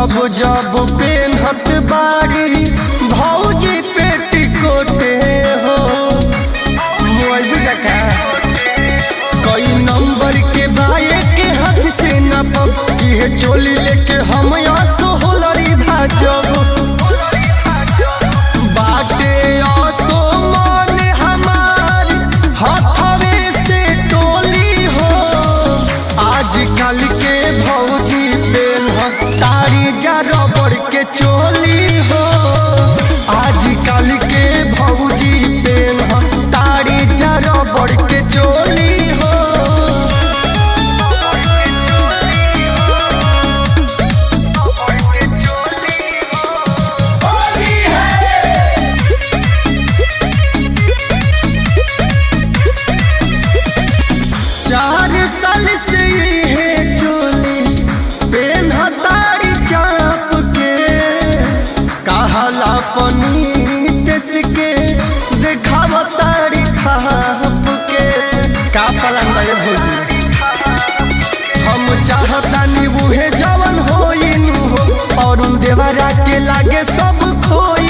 जब जब पेन्हत बाड़ी भौजी पेटिकोटे हो मोबाइल बुझा का कई नंबर के बाए के हाथ से न पब इहे चोली लेके हम आसो होलरी भाजब बाटे आसो मन हमार हथवे से टोली हो आजकल के भौजी पेन तारी जा रबड़ के चोली हो आजकल के भौजी पेन तारी जा रबड़ के चोली हो चार साल से है चोली पेन हतारी चाप के कहला पनीत के देखाव तारी खाप के का पलंग ये भौजी हम चाहतानी उहे जवन होइनु हो और देवरा के लागे सब खोई